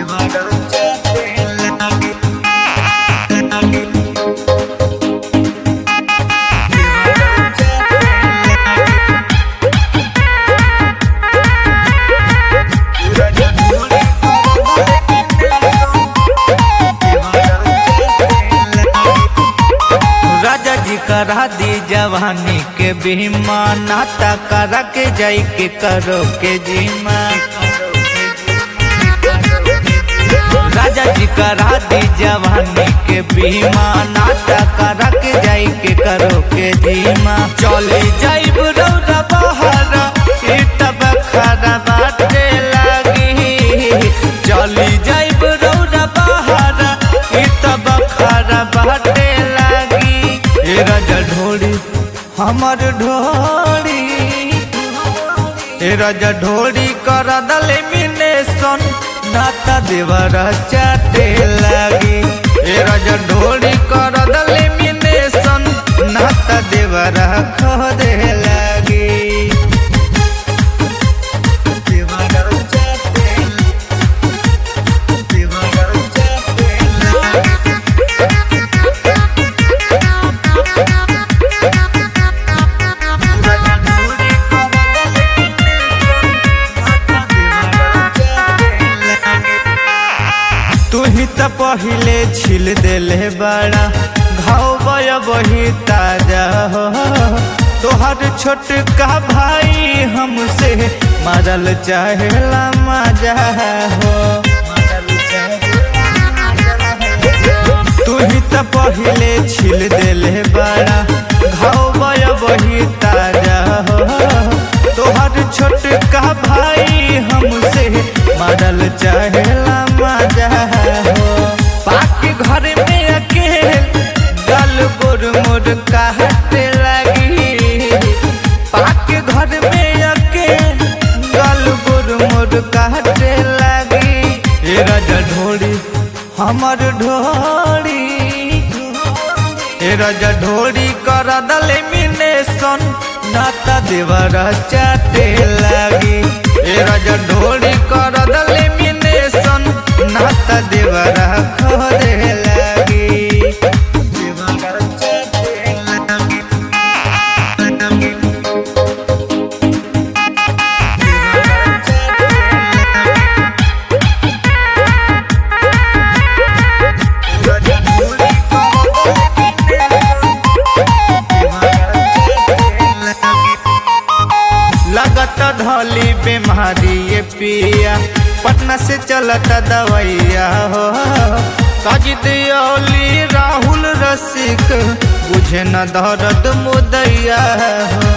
राजा जी करा दी जवानी के बीमा नाता करा के जाई के करो के जीमा राजा जी करा दी जवानी के बीमा नाता करा के जाई के करो के जीमा चले जाई रौरा बहर ई तब खरा बाटे लागी चली जाई रौरा बहर ई तब खरा बाटे लागी ए राजा ढोड़ी हमर ढोड़ी ए राजा ढोड़ी कर दले मिनेशन नाता देवर चाटे लागी ए राजा ढोड़ी कर दले मिनेशन नाता देवर खोदे लागी देवर चाटे देवर चाटे लागी तू ही तो पहिले छिल देले बड़ा घाव बय बही ताजा हो तोहर छोटका भाई हमसे मारल चाहेला मजा हो तू ही तो पहिले छिल देले बड़ा घाव बय बही ताजा हो तोहर छोटका भाई हमसे मारल चाहेला मजा हो पाके घर में अकेल गल गोर मोर कहते लगी पाके घर में अकेल गल गोर मोर कहते लगी ए राजा ढोड़ी हमर ढोड़ी ए राजा ढोड़ी कर दले मिनेशन नाता देवर चाटे लागी ए राजा ढोड़ी कर दले मिनेशन नाता देवर खोदे लागी देवर चाटे लागी देवर चाटे लगत ढोली बीमारी ये पिया पटना से चलता दवैया हो साजिद ओली राहुल रसिक बुझे न दर्द मुदैया हो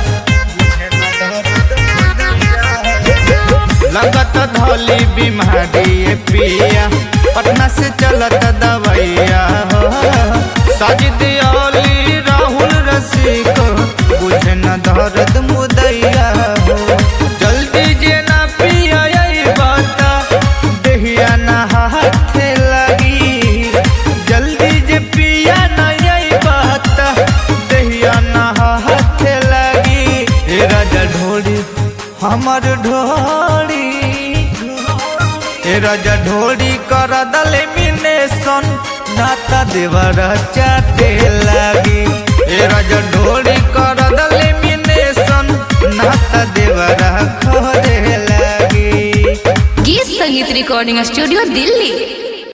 लगत ढोली बीमारी ये पिया पटना से चलत दवैया हो साजिद ओली राहुल रसिक बुझे न दर्द मुदैया हो जल्दी जे ना पिया यही बात देहिया ना हाथ लगी जल्दी जे पिया ना यही बात देहिया ना हाथ लगी ए राजा ढोड़ी हमर ढोड़ी ए राजा ढोड़ी कर दले मिनेशन नाता देवर चाटे लागी ए राजा ढोड़ी कर दले मिनेशन नाता देवर खोदे लागी गीत संगीत रिकॉर्डिंग स्टूडियो दिल्ली